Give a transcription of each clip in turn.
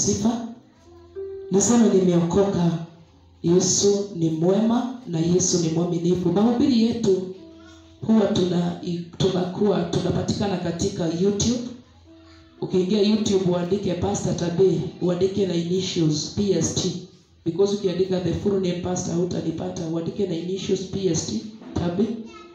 sifa, niseme nimeokoka. Yesu ni mwema na Yesu ni mwaminifu. Mahubiri yetu huwa tuna tunakuwa tunapatikana katika YouTube. Ukiingia YouTube uandike Pastor Tabe, uandike na initials PST because ukiandika the full name pastor hutanipata. Uandike na initials PST Tabe,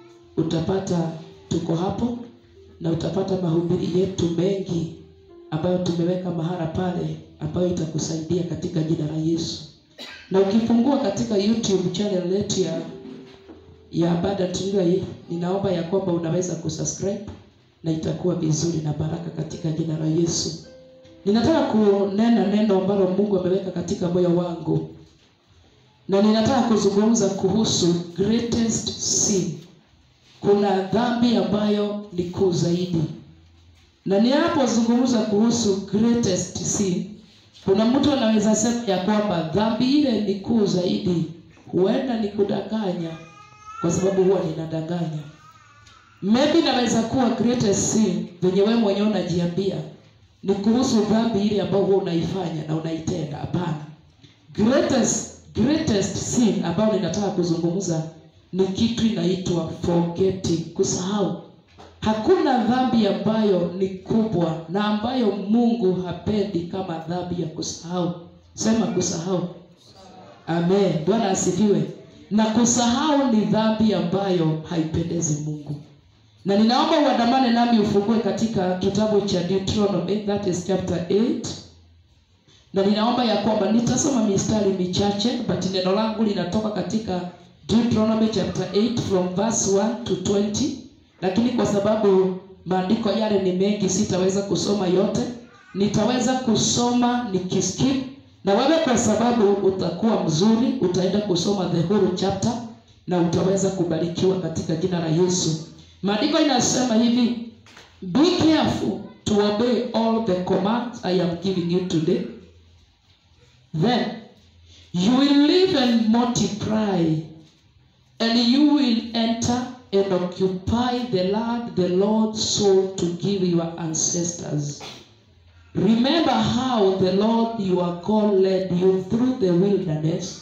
utapata tuko hapo na utapata mahubiri yetu mengi ambayo tumeweka mahala pale ambayo itakusaidia katika jina la Yesu. Na ukifungua katika YouTube channel yetu ya ya Abundant Life, ninaomba ya kwamba unaweza kusubscribe na itakuwa vizuri na baraka katika jina la Yesu. Ninataka kunena neno ambalo Mungu ameweka katika moyo wangu, na ninataka kuzungumza kuhusu greatest sin. Kuna dhambi ambayo ni kuu zaidi, na ninapozungumza kuhusu greatest sin, kuna mtu anaweza sema ya kwamba dhambi ile ni kuu zaidi. Huenda ni kudanganya, kwa sababu huwa ninadanganya. Maybe naweza kuwa greatest sin venye wewe mwenyewe unajiambia ni kuhusu dhambi ile ambayo huwa unaifanya na unaitenda. Hapana, greatest greatest sin ambayo ninataka kuzungumza ni kitu inaitwa forgetting, kusahau. Hakuna dhambi ambayo ni kubwa na ambayo Mungu hapendi kama dhambi ya kusahau. Sema kusahau. Amen. Bwana asifiwe. Na kusahau ni dhambi ambayo haipendezi Mungu. Na ninaomba uandamane nami ufungue katika kitabu cha Deuteronomy, that is chapter 8. Na ninaomba ya kwamba nitasoma mistari michache, but neno langu linatoka katika Deuteronomy chapter 8 from verse 1 to 20. Lakini kwa sababu maandiko yale ni mengi, sitaweza kusoma yote. Nitaweza kusoma nikiskip, na wewe kwa sababu utakuwa mzuri, utaenda kusoma the whole chapter na utaweza kubarikiwa katika jina la Yesu. Maandiko inasema hivi, be careful to obey all the commands I am giving you today. Then you will live and multiply, and you will enter and occupy the land the Lord swore to give your ancestors. Remember how the Lord your God led you through the wilderness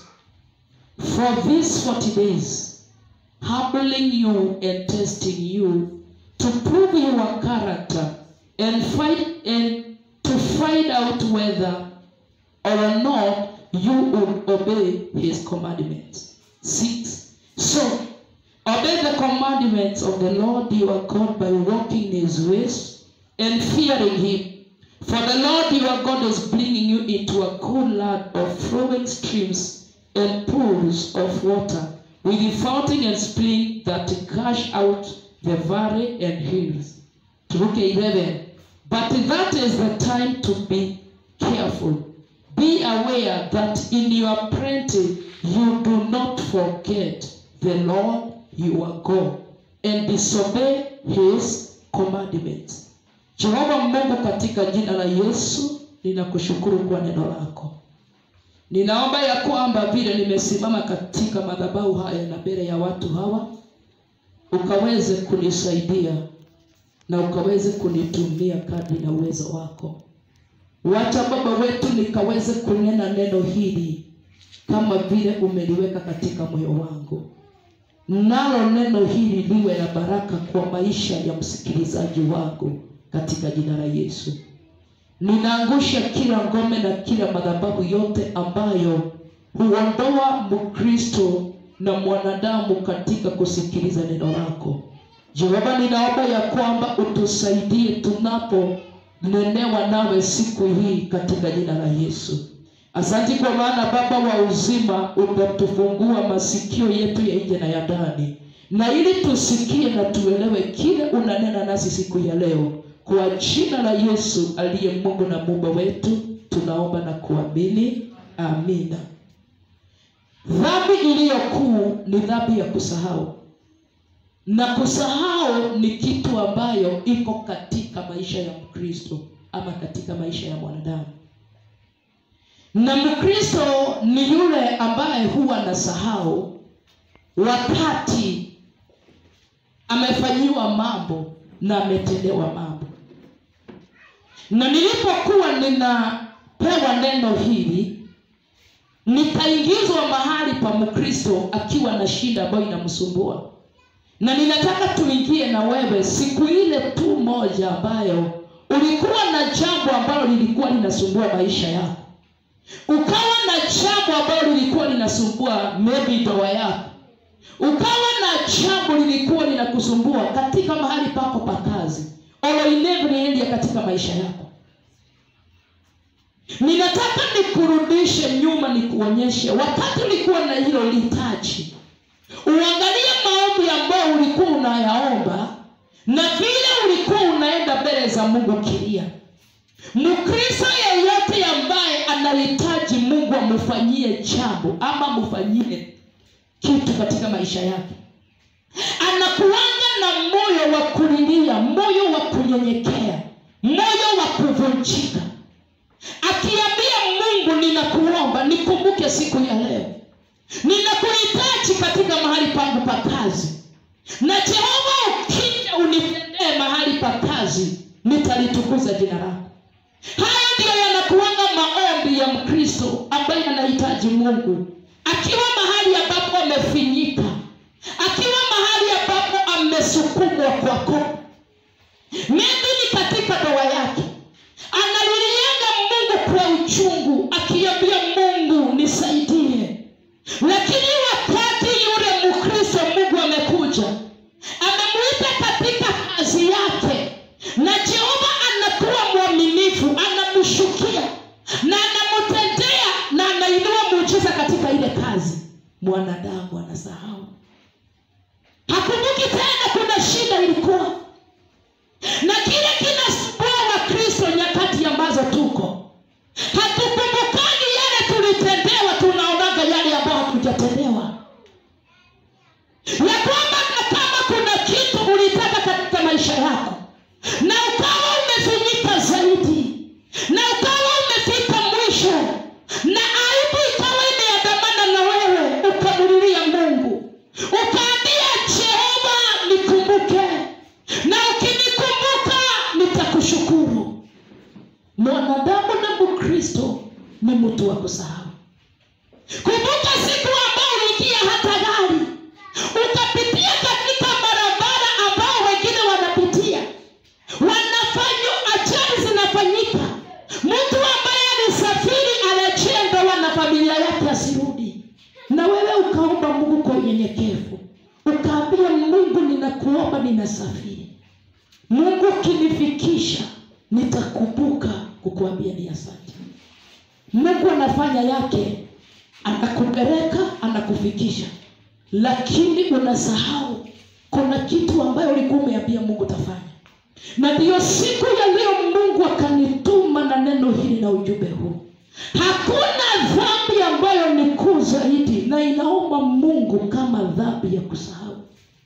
for these 40 days humbling you and testing you to prove your character and find and to find out whether or not you would obey his commandments. Six. So obey the commandments of the Lord your God by walking in his ways and fearing him. For the Lord your God is bringing you into a good land of flowing streams and pools of water with the fountain and spring that gush out the valley and hills. Luke 11. But that is the time to be careful. Be aware that in your plenty you do not forget the Lord your God and disobey his commandments. Jehova Mungu, katika jina la Yesu ninakushukuru kwa neno lako. Ninaomba ya kwamba vile nimesimama katika madhabahu haya na mbele ya watu hawa, ukaweze kunisaidia na ukaweze kunitumia kadri na uwezo wako. Wacha Baba wetu nikaweze kunena neno hili kama vile umeliweka katika moyo wangu, nalo neno hili liwe na baraka kwa maisha ya msikilizaji wangu katika jina la Yesu. Ninaangusha kila ngome na kila madhabahu yote ambayo huondoa Mkristo na mwanadamu katika kusikiliza neno lako. Jehova, ninaomba ya kwamba utusaidie tunaponenewa nawe siku hii katika jina la Yesu. Asante kwa maana Baba wa uzima umetufungua masikio yetu ya nje na ya ndani, na ili tusikie na tuelewe kile unanena nasi siku ya leo kwa jina la Yesu aliye Mungu na Muumba wetu tunaomba na kuamini, amina. Dhambi iliyo kuu ni dhambi ya kusahau, na kusahau ni kitu ambayo iko katika maisha ya Mkristo ama katika maisha ya mwanadamu. Na Mkristo ni yule ambaye huwa anasahau wakati amefanyiwa mambo na ametendewa mambo na nilipokuwa nilipopewa neno hili nikaingizwa mahali pa mkristo akiwa na shida ambayo inamsumbua na ninataka tuingie na wewe siku ile tu moja ambayo ulikuwa na jambo ambalo lilikuwa linasumbua maisha yako ukawa na jambo ambalo lilikuwa linasumbua maybe ndoa yako ukawa na jambo lilikuwa linakusumbua katika mahali pako pa kazi or in every area katika maisha yako ninataka nikurudishe nyuma nikuonyeshe wakati ulikuwa na hilo litaji uangalie maombi ambayo ulikuwa unayaomba na vile ulikuwa unaenda mbele za mungu kilia mkristo yeyote ambaye anahitaji mungu amfanyie jambo ama amfanyie kitu katika maisha yake anakuanga na moyo wa kulilia moyo wa kunyenyekea moyo wa kuvunjika akiambia mungu ninakuomba nikumbuke siku ya leo ninakuhitaji katika mahali pangu pa kazi na jehova ukija unitendee mahali pa kazi nitalitukuza jina lako haya ndiyo yanakuanga maombi ya mkristo ambaye anahitaji mungu akiwa mahali ambapo amefinyika akiwa mahali ambapo amesukumwa kwako maybe ni katika ndoa yake analilianga mungu kwa uchungu akiambia mungu nisaidie lakini wakati yule mkristo mungu amekuja amemwita katika kazi yake na jehova anakuwa mwaminifu anamshukia na anamtendea na anainua muujiza katika ile kazi mwanadamu anasahau hakumbuki tena kuna shida ilikuwa na kile kinasumbua wakristo nyakati ambazo tuko hatukumbukani yale tulitendewa tunaonaga yale ambayo hatujatendewa ya kwamba na kama kuna kitu ulitaka katika maisha yako na ukawa umefinyika zaidi na ukawa umefika mwisho na aibu ikawa imeandamana na wewe ukamulilia mungu ukaambia jehova nikumbuke na ukinikumbuka nitakushukuru mwanadamu na mkristo ni mtu wa kusahau kumbuka siku ambao uliingia hata gari ukapitia katika barabara ambao wengine wanapitia wanafanywa ajali zinafanyika mtu ambaye alisafiri arejee ndoa na familia yake asirudi na wewe ukaomba mungu kwa unyenyekevu ukaambia mungu ninakuomba ninasafiri mungu ukinifikisha nitakumbuka kukuambia ni asante mungu anafanya yake anakupeleka anakufikisha lakini unasahau kuna kitu ambayo ulikuwa umeambia mungu tafanya na ndiyo siku ya leo mungu akanituma na neno hili na ujumbe huu hakuna dhambi ambayo ni kuu zaidi na inaomba mungu kama dhambi ya kusahau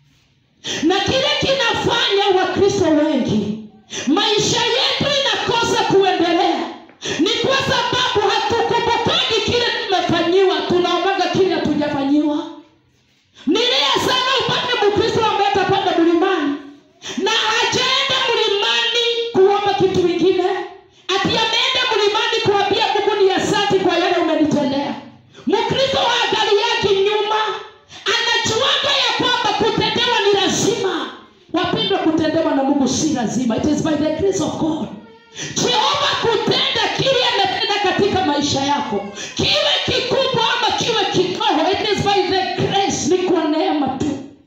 na kile kinafanya wakristo wengi maisha yetu inakosa kuendelea ni kwa sababu hatukumbukagi kile tumefanyiwa tunaonaga kile hatujafanyiwa nilia sana upate mkristo ambaye atapanda mlimani na hajaenda mlimani kuomba kitu ingine ati ameenda mlimani kuambia mungu ni asanti kwa yale umenitendea mkristo wa gari yake nyuma anajuaga ya kwamba kutendewa ni lazima wapendwa kutendewa na mungu si lazima it is by the grace of god jehova kutenda kile ametenda katika maisha yako kiwe kikubwa ama kiwe kidogo it is by the grace ni kwa neema tu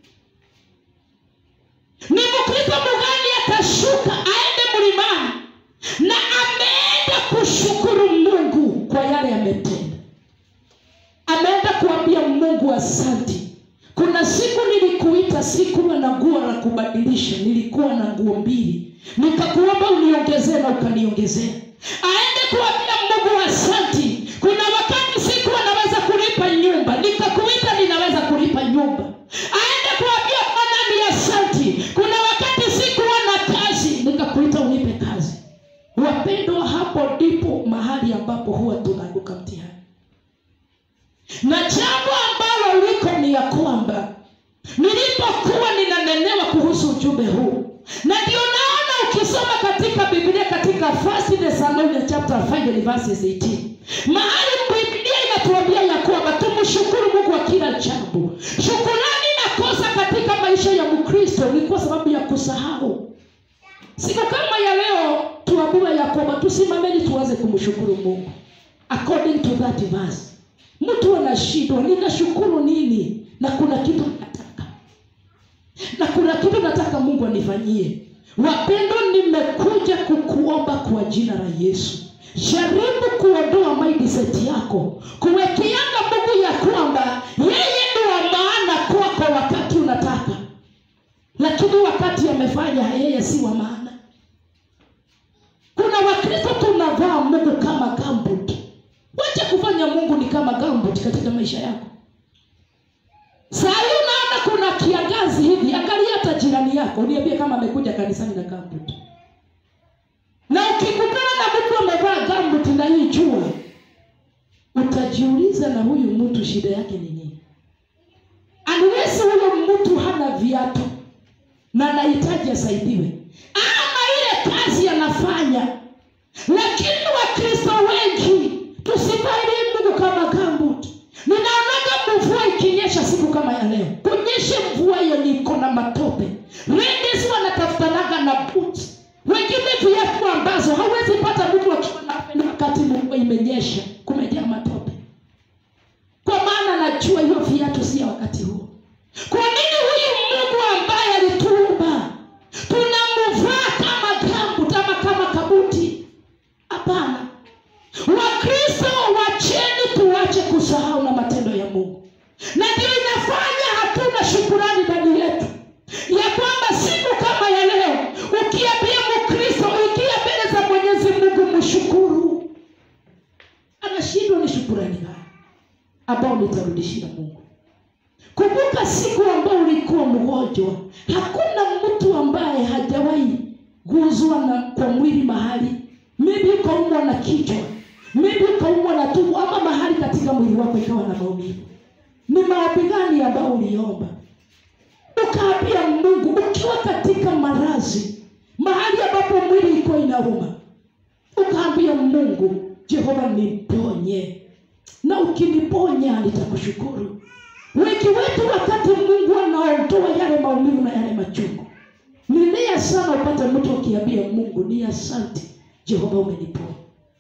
ni mkristo mgani atashuka aende mlimani na ameenda kushukuru mungu kwa yale ametenda ameenda kuambia mungu asanti kuna siku nilikuita sikuwa na nguo la kubadilisha nilikuwa na nguo mbili nikakuomba uniongezee na ukaniongezea aende kuambia mungu asanti kuna wakati sikuwa naweza kulipa nyumba nikakuita ninaweza kulipa nyumba aende kuambia bwana ni asanti kuna wakati sikuwa na kazi nikakuita unipe kazi wapendwa hapo ndipo mahali ambapo huwa tunaanguka mtihani na jambo ambalo liko ni ya kwamba nilipokuwa ninanenewa kuhusu ujumbe huu na ndio naona ukisoma katika biblia katika first Thessalonians chapter 5 and verses 18 mahali biblia inatuambia ya kwamba tumshukuru mungu wa kila jambo shukurani inakosa katika maisha ya mkristo ni kwa sababu ya kusahau siku kama ya leo tuambiwe ya kwamba tusimameni tuanze kumshukuru mungu according to that verse mtu anashindwa ninashukuru nini na kuna kitu nataka na kuna kitu nataka mungu anifanyie wapendo nimekuja kukuomba kwa jina la yesu jaribu kuondoa mindset yako kuwekeanga mungu ya kwamba yeye ni wa maana kwako wakati unataka lakini wakati amefanya yeye si wa maana kuna wakristo tunavaa mungu kama gambut wacha kufanya mungu ni kama gambut katika maisha yako saa hii unaona kuna kiangazi hivi angalia hata jirani yako niambie kama amekuja kanisani na gambut na ukikutana na mtu amevaa gambut na hii jua utajiuliza na huyu mtu shida yake ni nini unless huyo mtu hana viatu na anahitaji asaidiwe ama ile kazi anafanya lakini wakristo wengi tusivalie mungu kama gambut ninaonaga mvua ikinyesha siku kama ya leo kunyeshe mvua hiyo niko na matope ladies wanatafutanaga na boots wengine viatu ambazo hawezi pata mtu akiwa na wakati mvua imenyesha kumejaa matope kwa maana najua hiyo viatu si ya wakati huo kwa nini huyu mungu ambaye alituumba tunamvaa kama gambu ama kama kabuti hapana wakristo wacheni tuache kusahau na matendo ya mungu na ndio inafanya hatuna shukurani ndani yetu ya kwamba siku kama ya leo ukiambia mkristo ikia mbele za mwenyezi mungu mshukuru anashindwa ni shukurani gani ambao nitarudishia mungu kumbuka siku ambao ulikuwa mgonjwa hakuna mtu ambaye hajawahi guzwa na kwa mwili mahali maybe ukaumwa na kichwa maybe ukaumwa na tumbo ama mahali katika mwili wako ikawa na maumivu ni maombi gani ambao uliomba ukaambia mungu ukiwa katika marazi mahali ambapo mwili ilikuwa inauma ukaambia mungu jehova niponye na ukiniponya nitakushukuru wengi wetu wakati mungu anaondoa yale maumivu na yale machungu ni nia sana upate mtu akiambia mungu ni asante jehova umeniponya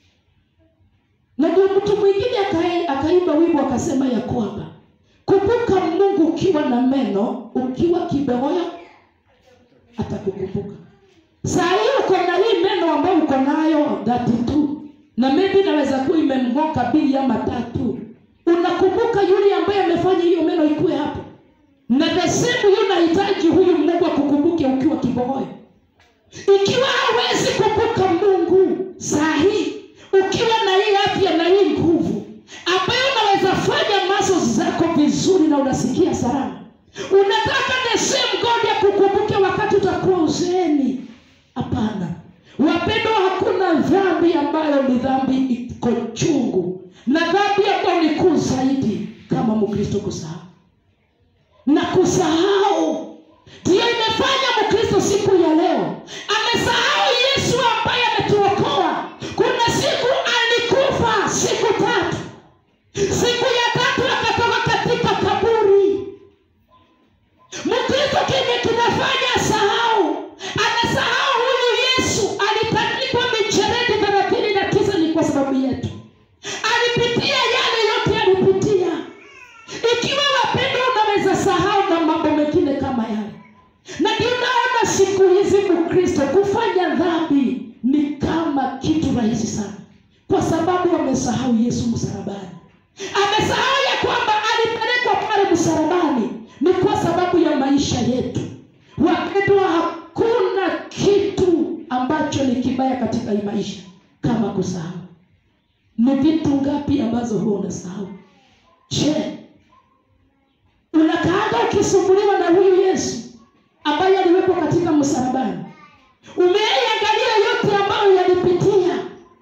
na ndio mtu mwingine akae- akaimba wimbo akasema ya kwamba kumbuka mungu ukiwa na meno ukiwa kibehoya atakukumbuka saa hii uko na hii meno ambayo uko nayo dhati tu na maybe naweza kuwa imemng'oka mbili ama tatu unakumbuka yule ambaye amefanya hiyo meno ikuwe hapo na the same huyu unahitaji huyu mungu akukumbuke ukiwa kibogoyo ikiwa hawezi kumbuka mungu saa hii ukiwa na hii afya na hii nguvu ambayo unaweza fanya muscles zako vizuri na unasikia salama unataka the same god ya kukumbuke wakati utakuwa uzeeni hapana wapendwa hakuna dhambi ambayo ni dhambi iko chungu na dhambi ambayo ni kuu zaidi kama mkristo kusahau na kusahau ndiyo imefanya mkristo siku ya leo amesahau yesu ambaye ametuokoa kuna siku alikufa siku tatu siku ya tatu akatoka katika kaburi mkristo kenye kinafanya sahau anasahau huyu yesu alitandikwa micheredi thelathini na tisa ni kwa sababu yetu alipitia yale yote alipitia ikiwa wapendwa unaweza sahau na mambo mengine kama yale na ndio naona siku hizi mkristo kufanya dhambi ni kama kitu rahisi sana kwa sababu amesahau yesu msalabani amesahau ya kwamba alipelekwa pale msalabani ni kwa sababu ya maisha yetu wapendwa hakuna kitu ambacho ni kibaya katika hii maisha kama kusahau ni vitu ngapi ambazo huwa unasahau je unakaanga ukisumbuliwa na huyu yesu ambaye aliwepo katika msalabani umeiangalia yote ambayo yalipitia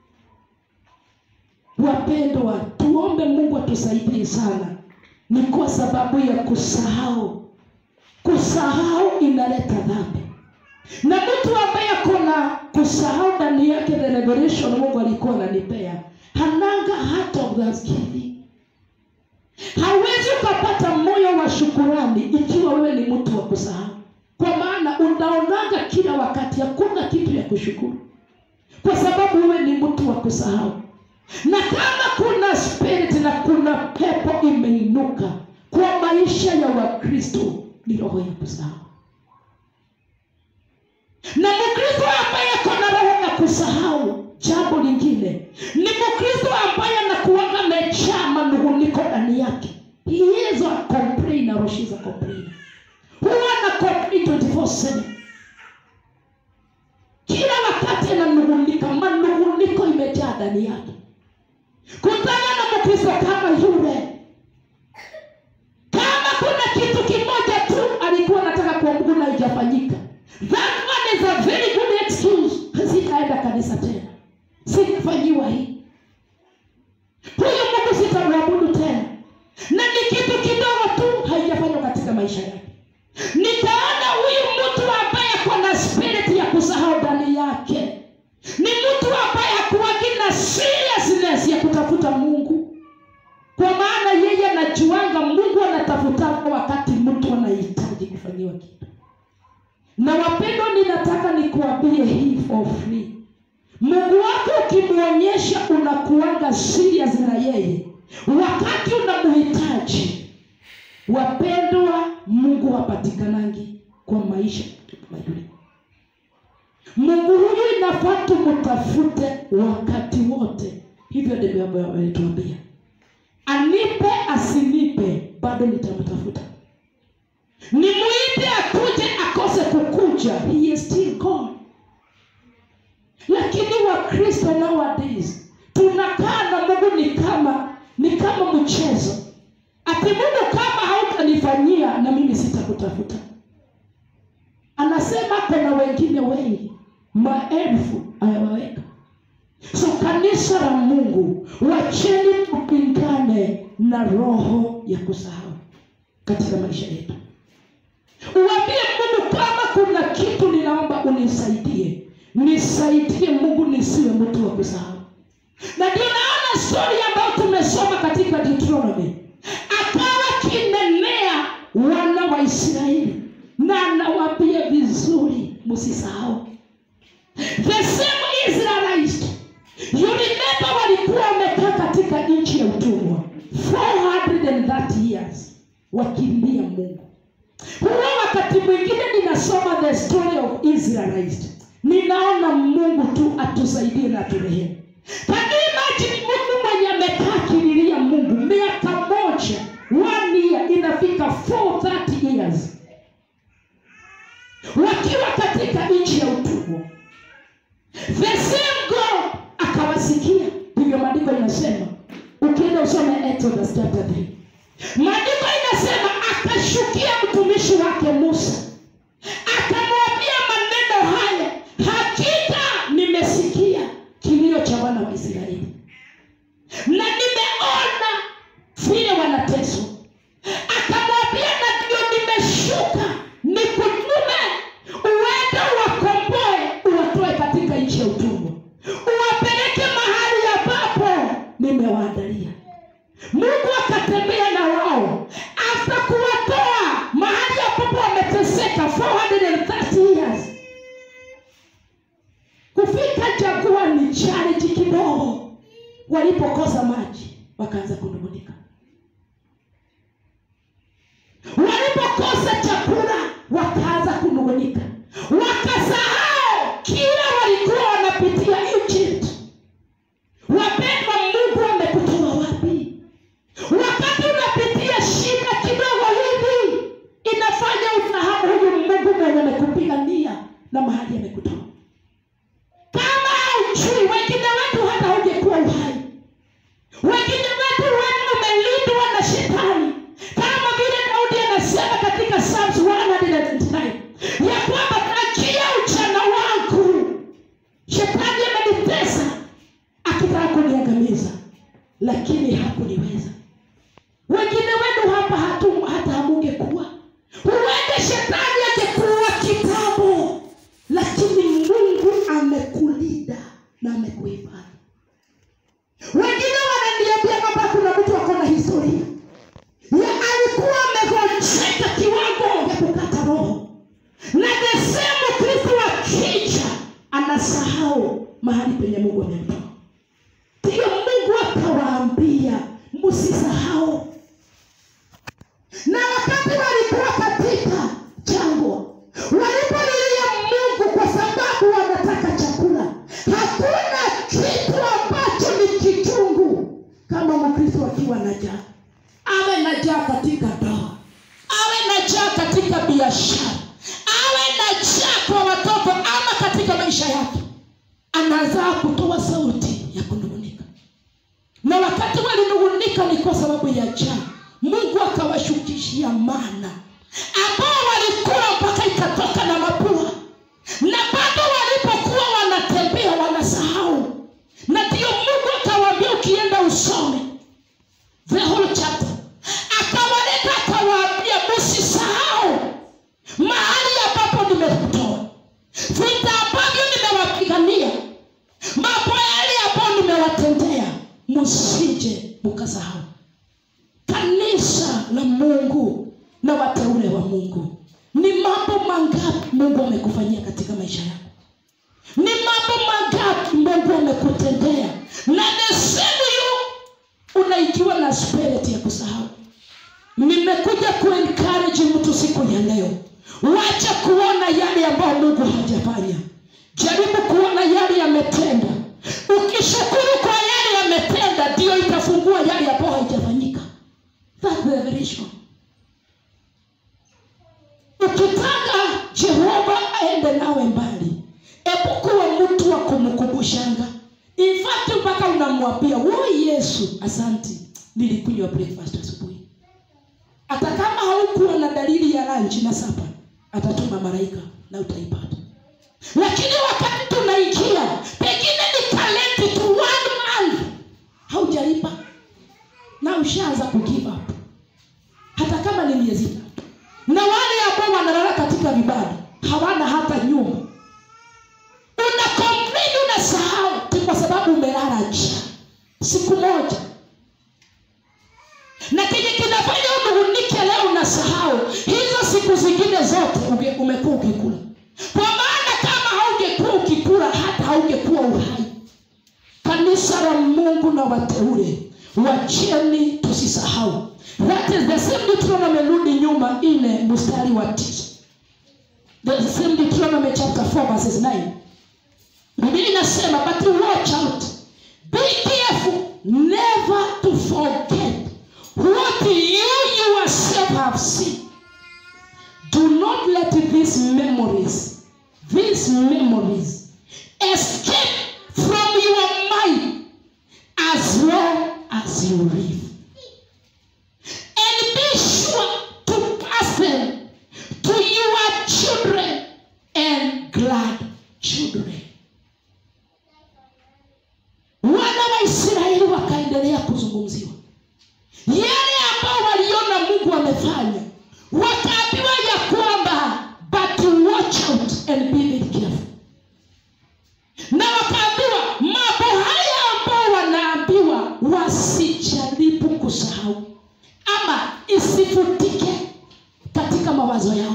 wapendwa tuombe mungu atusaidie sana ni kwa sababu ya kusahau kusahau inaleta dhambi na mtu ambaye akona kusahau ndani yake the revelation mungu alikuwa ananipea hananga heart of thanksgiving hawezi ukapata moyo wa shukurani ikiwa wewe ni mtu wa kusahau kwa maana unaonaga kila wakati hakuna kitu ya kushukuru kwa sababu wewe ni mtu wa kusahau na kama kuna spirit na kuna pepo imeinuka kwa maisha ya wakristo ni roho ya kusahau na mkristo ambaye ako na roho ya kusahau jambo lingine ni mkristo ambaye anakuwaga amejaa manunguniko ndani yake he is a complainer or she's a complainer huwa ana complain 24/7 kila wakati ananungunika manunguniko imejaa ndani yake kutana na mkristo kama yule kama kuna kitu kimoja tu alikuwa anataka kuabudu na haijafanyika that one is a very good excuse sitaenda kanisa tena sitafanyiwa hii huyu mungu sitamwabudu tena na ni kitu kidogo tu haijafanywa katika maisha yake nikaona huyu mtu ambaye ako na spirit ya kusahau ndani yake ni mtu ambaye akuwagi na seriousness ya kutafuta mungu kwa maana yeye anajuanga mungu anatafutaka wakati mtu anahitaji kufanyiwa kitu na wapendwa ninataka nikuambie hii for free mungu wako ukimwonyesha unakuanga serious na yeye wakati unamhitaji wapendwa mungu hapatikanangi kwa maisha kama yule mungu huyu inafaa tumtafute wakati wote hivyo ndivyo ambavyo ametuambia anipe asinipe bado nitamtafuta nimuite akuje akose kukuja he is still gone lakini wakristo nowadays tunakaa na mungu ni kama ni kama mchezo ati mungu kama hautanifanyia na mimi sitakutafuta anasema kuna wengine wengi maelfu ayawaweka so kanisa la mungu wacheni tupingane na roho ya kusahau katika maisha yetu uambie mungu kama kuna kitu ninaomba unisaidie nisaidie mungu nisiwe mtu wa kusahau na ndio naona stori ambayo tumesoma katika deuteronomy akawa kinenea wana wa israeli na anawaambia vizuri msisahau the same israelite you remember walikuwa wamekaa katika nchi ya utumwa 430 years wakimbia mungu huwa wakati mwingine ninasoma the story of israelite ninaona mungu tu atusaidie na turehemu kaniimajini mungu mwenye amekaa kililia mungu miaka moja one year inafika 430 years wakiwa katika nchi ya utumwa the same god akawasikia ndivyo maandiko inasema ukienda usome exodus chapter 3 maandiko inasema akashukia mtumishi wake musa akamwambia maneno haya hakika nimesikia kilio cha wana wa israeli na nimeona vile wanateswa akamwambia na ndio nimeshuka nikutume uende uwakomboe uwatoe katika nchi ya utumwa uwapeleke mahali ambapo nimewaandalia mungu akatembea na wao hata kuwatoa mahali ambapo wameteseka imefika kiwango ya kukata roho na desemu kristo akija anasahau mahali penye mungu amemtoa ndiyo mungu akawaambia msisahau na wakati walikuwa katika jangwa walipolilia mungu kwa sababu wanataka chakula hakuna kitu ambacho ni kichungu kama mkristo akiwa na jaa awe na jaa katika ndoa awe na jaa katika biashara awe na jaa kwa watoto ama katika maisha yake anazaa kutoa sauti ya kunung'unika na wakati walinung'unika ni kwa sababu ya jaa mungu akawashukishia mana ambao walikula mpaka ikatoka na mapua na bado walipokuwa wanatembea wanasahau na ndiyo mungu akawaambia ukienda usome the whole chapter akawaleta akawaambia msisahau mahali ambapo nimekutoa vita ambavyo nimewapigania mambo yale ambayo nimewatendea msije mkasahau kanisa la mungu na wateule wa mungu ni mambo mangapi mungu amekufanyia katika maisha yako ni mambo mangapi mungu amekutendea na nesemu yu unaikiwa na spirit ya kusahau nimekuja kuencourage mtu siku ya leo wacha kuona yale ambayo mungu hajafanya jaribu kuona yale yametenda ukishukuru kwa yale yametenda ndiyo itafungua yale ambayo haijafanyika That's the revelation. ukitaka jehova aende nawe mbali hebu kuwa mtu wa kumkumbushanga infakti mpaka unamwambia wo yesu asanti nilikunywa breakfast asubuhi hata kama haukuwa na dalili ya lanchi na sapa atatuma malaika na utaipata lakini wakati tunaingia pengine ni talenti tu one month haujalipa na ushaanza kugive up hata kama ni miezi tatu na wale ambao wanalala katika vibanda hawana hata nyumba una complain unasahau ti kwa sababu umelala njaa siku moja na kenye kinafanya unung'unike leo unasahau hizo siku zingine zote uge- umekuwa ukikula kwa maana kama haungekuwa ukikula hata haungekuwa uhai kanisa la mungu na wateule wacheni tusisahau that is the same deuteronomy rudi nyuma ine mstari wa tisa the same deuteronomy chapter 4 verses 9 biblia inasema but watch out be careful never to forget what you yourself have seen do not let these memories these memories escape from your mind as long as you live and be sure to pass them to your children and glad children wana wa israeli wakaendelea kuzungumziwa yale ambao waliona mungu amefanya wakaambiwa ya kwamba but watch out and be very careful na wakaambiwa mambo haya ambao wanaambiwa wasijaribu kusahau ama isifutike katika mawazo yao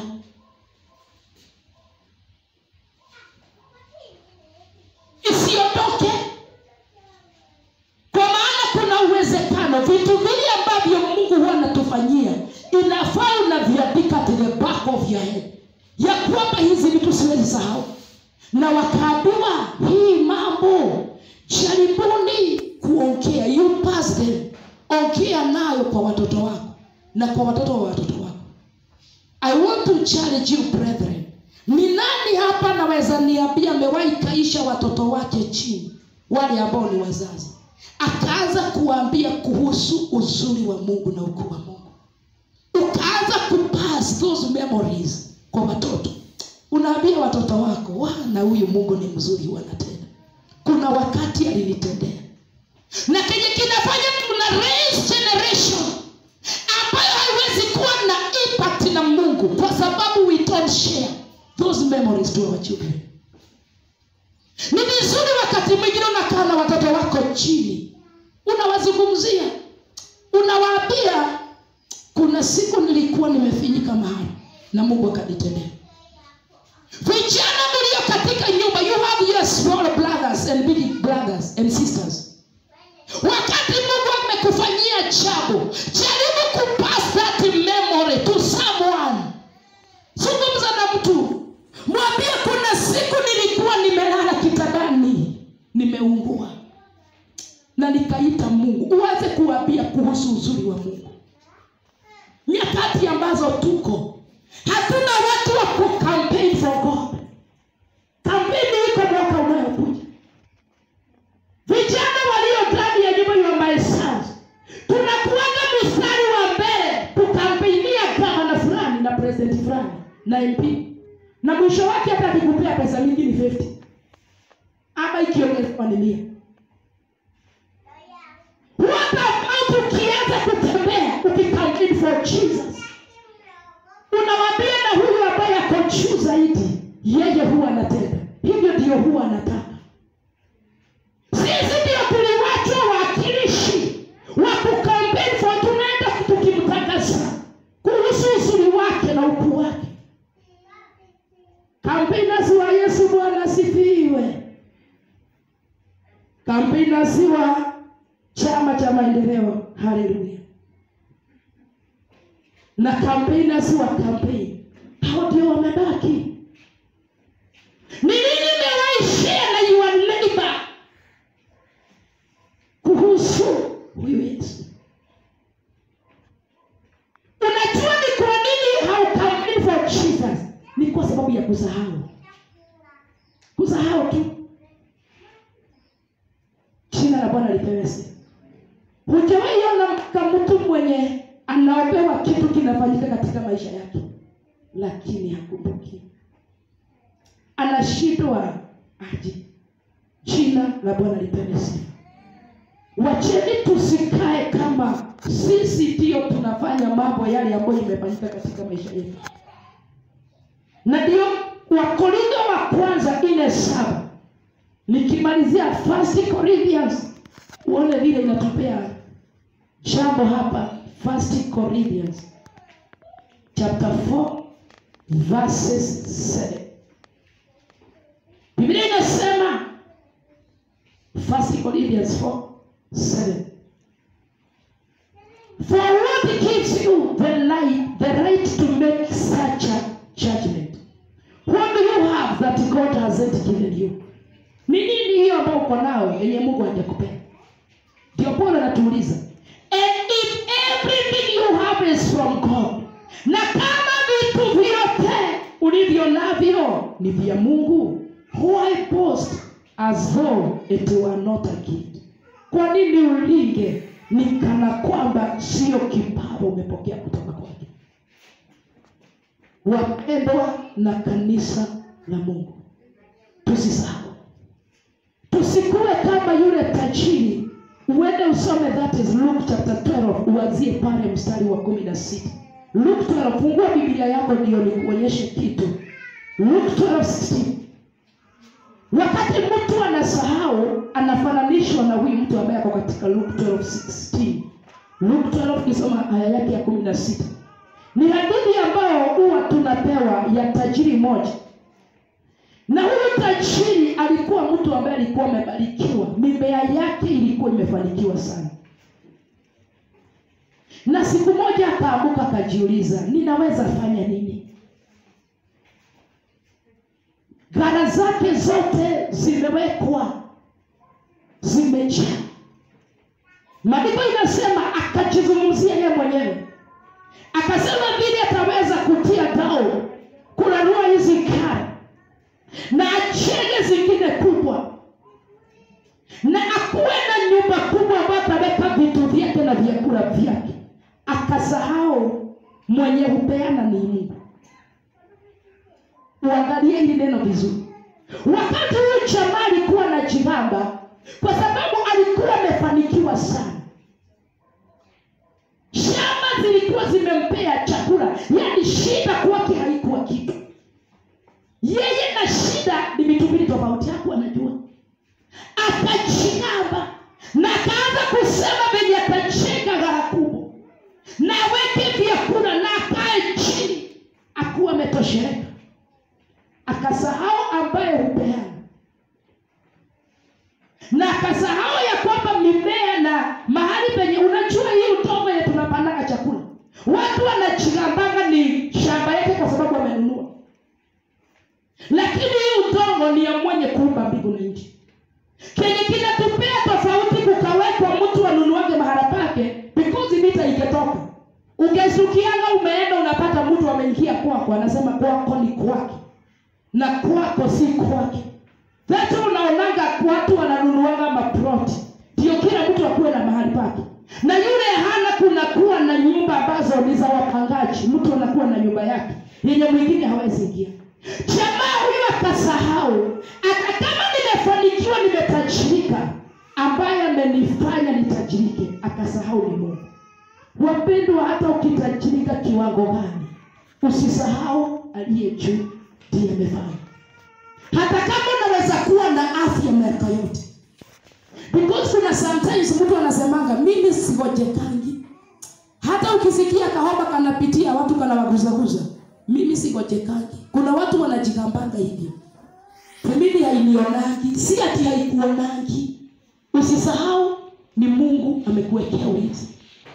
isiondoke kwa maana kuna uwezekano vitu vile ambavyo mungu huwa anatufanyia inafaa unaviandika to the back of your head ya kwamba hizi vitu siwezi sahau na wakaambiwa hii mambo jaribuni kuongea you pass them ongea nayo kwa watoto wako na kwa watoto wa watoto wako i want to challenge you brethren ni nani hapa naweza niambia amewahi kaisha watoto wake chini wale ambao ni wazazi akaanza kuwaambia kuhusu uzuri wa mungu na ukuu wa mungu ukaanza kupass those memories kwa watoto unaambia watoto wako wana huyu mungu ni mzuri wanatenda kuna wakati alinitendea na kenye kinafanya tuna raise generation ambayo haiwezi kuwa na impact na mungu kwa sababu we don't share those memories to our children ni vizuri wakati mwingine unakaa na watoto wako chini unawazungumzia unawaambia kuna kuna siku nilikuwa nimefinyika mahali na mungu akanitendea vijana mlio katika nyumba you have your small brothers and big brothers and sisters wakati mungu amekufanyia jambo jaribu kupass that memory to someone zungumza na mtu mwambie kuna siku nilikuwa nimelala kitandani nimeungua na nikaita mungu uweze kuwambia kuhusu uzuri wa mungu nyakati ambazo tuko hatuna watu wa kucampaign for god kampeni iko mwaka unayokuja vijana walio ndani ya nyumba ya my sons tunakuanga mstari wa mbele kukampeinia gavana fulani na president fulani na mp na mwisho wake hata akikupea pesa mingi ni 50 ama ikiongezwa ni mia what about ukianza kutembea ukikampeni for jesus unawambia na huyu ambaye ako juu zaidi yeye huwa anatenda hivyo ndio huwa anataka sisi ndio tuliwachwa wakilishi wa kukampeni for tunaenda tukimtangaza kuhusu uzuri wake na ukuu wake kampenasi wa yesu bwana asifiwe kampenasi wa chama cha maendeleo haleluya na kampenasi wa kampeni hao ndio wamebaki ni nini mewaishia na your neighbor kuhusu huyu yesu unajua ni kwa nini haukampeni for jesus ni kwa sababu ya kusahau kusahau tu jina la bwana lipewe sifa hujawahi ona ka mtu mwenye anaopewa kitu kinafanyika katika maisha yake lakini hakumbuki anashindwa aje jina la bwana lipewe sifa wacheni tusikae kama sisi ndio tunafanya mambo yale ambayo imefanyika katika maisha yetu na ndio wakorintho wa kwanza ine saba nikimalizia first corinthians uone vile inatupea jambo hapa first corinthians chapter 4 verses 7 biblia inasema first corinthians 4 7 For what gives you the light, the right to make such a judgment? What do you have that God hasn't given you? Ni nini hiyo ambayo uko nao yenye Mungu hajakupea? Ndio Paulo anatuuliza. And if everything you have is from God, na kama vitu vyote ulivyo navyo ni vya Mungu, why boast as though it were not a gift? Kwa nini ulinge ni kana kwamba sio kipawa umepokea kutoka kwake? Wapendwa na kanisa la Mungu, tusisahau, tusikuwe kama yule tajiri. Uende usome that is Luke chapter 12, uanzie pale mstari wa kumi na sita. Luke 12, fungua Biblia yako ndio nikuonyeshe kitu. Luke 12:16. Wakati mtu anasahau, anafananishwa na huyu mtu ambaye ako katika Luke 12:16. Luke 12 kisoma aya yake ya kumi na sita ni hadithi ambayo huwa tunapewa ya tajiri moja na huyu tajiri alikuwa mtu ambaye alikuwa amebarikiwa mimea yake ilikuwa imefanikiwa sana na siku moja akaamuka akajiuliza ninaweza fanya nini gara zake zote zimewekwa zimejaa maandiko inasema akajizungumzia yeye mwenyewe akasema vile ataweza kutia dao kurarua hizi kara na achenge zingine kubwa na akuwe na nyumba kubwa ambayo ataweka vitu vyake na vyakula vyake akasahau mwenye hupeana ni mungu uangalie hili neno vizuri wakati huyu jamaa alikuwa na jigamba kwa sababu alikuwa amefanikiwa sana shamba zilikuwa zimempea chakula yaani shida kwake haikuwa kitu yeye na shida ni vitu mbili tofauti haku anajua akajigamba na akaanza kusema venye atajenga gara kubwa na aweke vyakula anachigambanga ni shamba yake kwa sababu amenunua lakini hii udongo ni ya mwenye kuumba mbingu na nchi kenye kinatupea tofauti kukawekwa mtu anunuage mahala pake because mita ingetoka ungesukianga umeenda unapata mtu ameingia kwako anasema kwako ni kwake na kwako si kwake That's unaonanga watu wananunuanga maploti ndio kila mtu akuwe na mahali pake na yule hana kunakuwa na nyumba ambazo ni za wapangaji mtu anakuwa na nyumba yake yenye mwingine hawezi ingia jamaa huyo akasahau hata kama nimefanikiwa nimetajirika ambaye amenifanya nitajirike akasahau ni mungu wapendwa hata ukitajirika kiwango gani usisahau aliye juu ndiye amefanya hata kama unaweza kuwa na afya miaka yote because kuna sometimes mtu anasemanga mimi sigojekangi hata ukisikia kahoma kanapitia watu kanawaguzaguza mimi sigojekangi kuna watu wanajigambanga hivyo mimi hainionangi si ati haikuonangi usisahau ni mungu amekuwekea ulinzi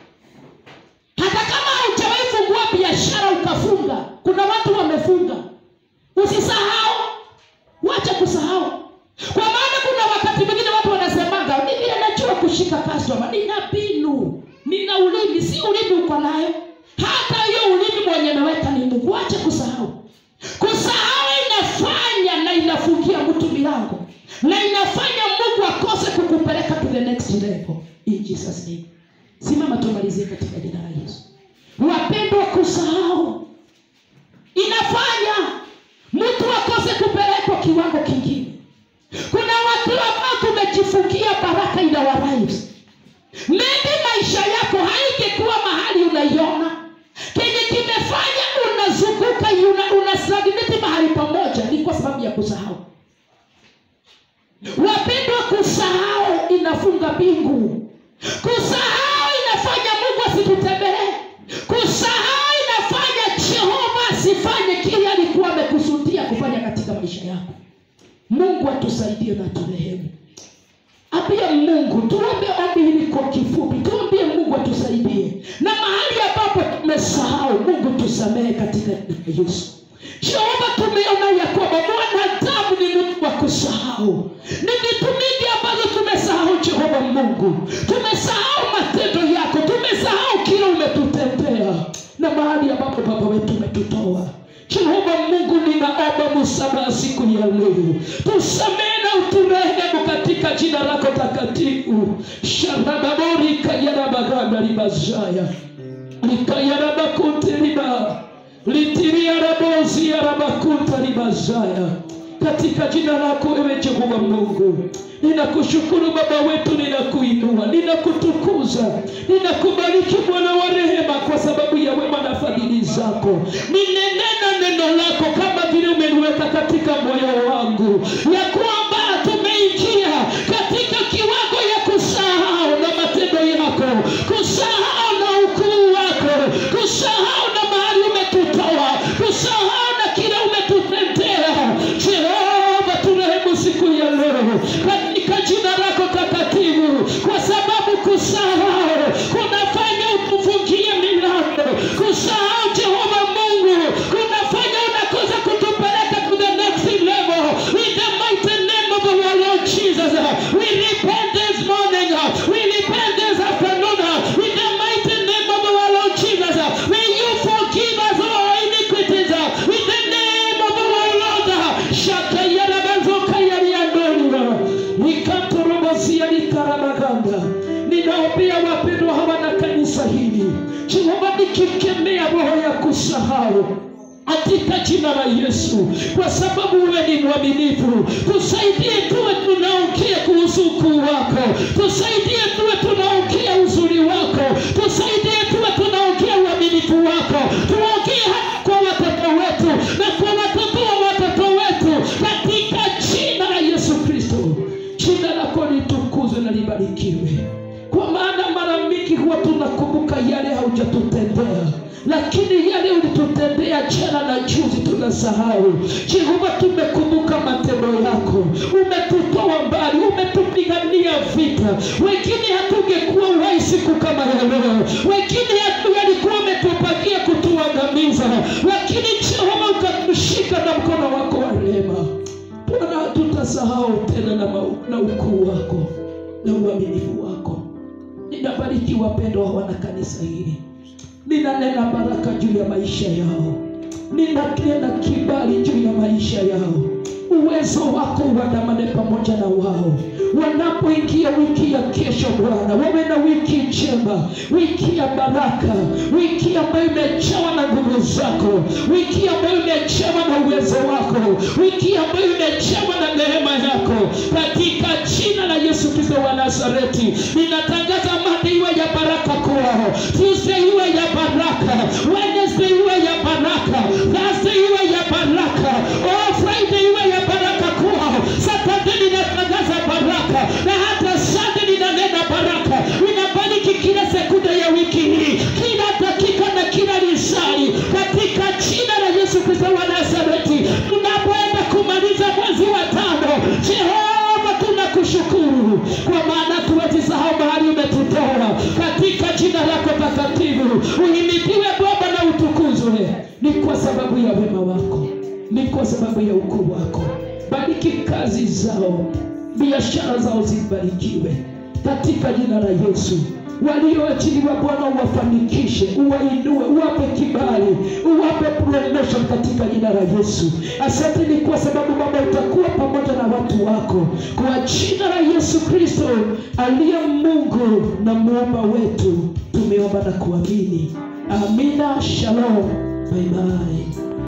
hata kama haujawahi fungua biashara ukafunga kuna watu wamefunga usisahau wacha kusahau kwa maana kuna wakati mwingine watu wanasemanga mimi anajua kushika customer nina mbinu nina ulimi si ulimi uko nayo hata hiyo ulimi mwenye ameweka ni mungu wacha kusahau kusahau inafanya na inafungia mtu milango na inafanya mungu akose kukupeleka to the next level in jesus name simama tumalizie katika jina la yesu wapendwa kusahau inafanya mtu akose kupelekwa kiwango kingine kuna watu ambao tumejifungia baraka in our lives maybe maisha yako haingekuwa mahali unaiona kenye kimefanya unazunguka una, unastagnate mahali pamoja ni kwa sababu ya kusahau wapendwa kusahau inafunga mbingu kusahau inafanya mungu asitutembelee kusahau inafanya jehova asifanye kile alikuwa amekusudia kufanya katika maisha yako mungu atusaidie na turehemu ambia mungu tuombe ombi hili kwa kifupi tuambie mungu atusaidie na mahali ambapo tumesahau mungu tusamehe katika jina la yesu jehova tumeona ya kwamba mwanadamu ni mtu wa kusahau ni vitu mingi ambazo tumesahau jehova mungu tumesahau matendo yako tumesahau kile umetutendea na mahali ambapo baba wetu umetutoa jehova mungu ninaomba msamaha siku ya leo tusamehe na uturehemu katika jina lako takatifu sharababori kayarabaganda libazaya likayarabakunte liba litiriaraboziarabakunta libazaya katika jina lako ewe jehova mungu ninakushukuru baba wetu ninakuinua ninakutukuza ninakubariki bwana wa rehema kwa sababu ya wema na fadhili zako ninenena neno lako kama vile umeliweka katika moyo wangu ya kwamba tumeingia katika kiwango ya kusahau na matendo yako kusahau na ukuu wako kusahau na mahali umetutoa kusahau na kile umetutendea jehova turehemu siku ya leo katika jina lako takatifu kwa sababu kusahau kunafanya utufungie milango kusahau jehova mungu kunafanya unakosa kutupeleka to the next level in the mighty name of our lord jesus we repent this morning we repent this afternoon in the mighty name of our lord jesus may you forgive us all our iniquities in the name of our lord shakayarabazokayariandolira ikatorobosia litarabaganda ninaombea wapendwa hawa na kanisa hili jehova nikikemea roho ya kusahau katika jina la yesu kwa sababu wewe ni mwaminifu tusaidie tuwe tunaongea kuhusu ukuu wako tusaidie tuwe tunaongea uzuri wako tusaidie tuwe tunaongea uaminifu wako tuongee hata kwa watoto wetu na kwa watoto wa watoto wetu katika jina la yesu kristo jina lako litukuzwe na libarikiwe kwa maana mara mingi huwa tunakumbuka yale haujatutendea lakini lakini yale ulitutendea jana na juzi tunasahau. Jehova, tumekumbuka matendo yako, umetutoa mbali, umetupigania vita. Wengine hatungekuwa uhai siku kama ya leo, wengine hatu- walikuwa umetupakia kutuangamiza, lakini Jehova ukamshika na mkono wako wa rehema. Bwana, hatutasahau tena na, mau- na ukuu wako na uaminifu wako. Ninabariki wapendwa wa wana kanisa hili, ninanena baraka juu ya maisha yao, ninanena kibali juu ya maisha yao. Uwezo wako uandamane pamoja na wao wanapoingia wiki ya kesho. Bwana, wawe na wiki njema, wiki ya baraka, wiki ambayo imejawa na nguvu zako, wiki ambayo imejawa na uwezo wako, wiki ambayo imejawa na neema yako, katika jina la Yesu Kristo wa Nazareti. Ninatangaza Monday iwe ya baraka kwao, Tuesday iwe ya baraka, Wednesday iwe ya baraka, Thursday iwe ya baraka, oh Friday iwe ya baraka kwao, Saturday ninatangaza baraka na hata Sunday ninanena baraka. Ninabariki kila sekunde ya wiki hii, kila dakika na kila lisali, katika jina la Yesu Kristo wa Nazareti. Tunapoenda kumaliza mwezi wa tano, Jehova tunakushukuru kwa maana tuwezi sahau mahali umetutoa, katika jina lako takatifu. Uhimidiwe Baba na utukuzwe, ni kwa sababu ya wema wako, ni kwa sababu ya ukuu wako. Bariki kazi zao, biashara zao zibarikiwe katika jina la Yesu. Walioachiliwa Bwana, uwafanikishe, uwainue, uwape kibali, uwape promotion katika jina la Yesu. Asante ni kwa sababu Baba utakuwa pamoja na watu wako, kwa jina la Yesu Kristo aliye Mungu na muumba wetu, tumeomba na kuamini. Amina. Shalom. Bye bye.